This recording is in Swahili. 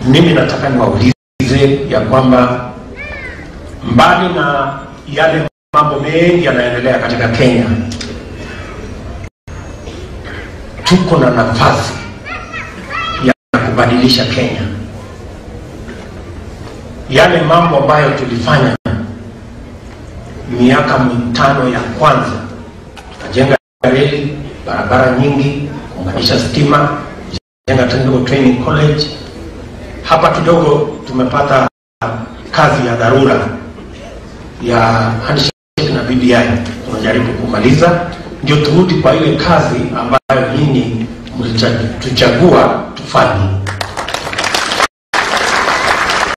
mimi nataka niwaulize ya kwamba mbali na yale mambo mengi yanaendelea katika Kenya, tuko na nafasi ya kubadilisha Kenya. Yale mambo ambayo tulifanya miaka mitano ya kwanza, tukajenga reli, barabara nyingi, kuunganisha stima, jenga technical training college. Hapa kidogo tumepata kazi ya dharura ya handshake na BBI, tunajaribu kumaliza, ndio turudi kwa ile kazi ambayo nyinyi mlituchagua tufanye.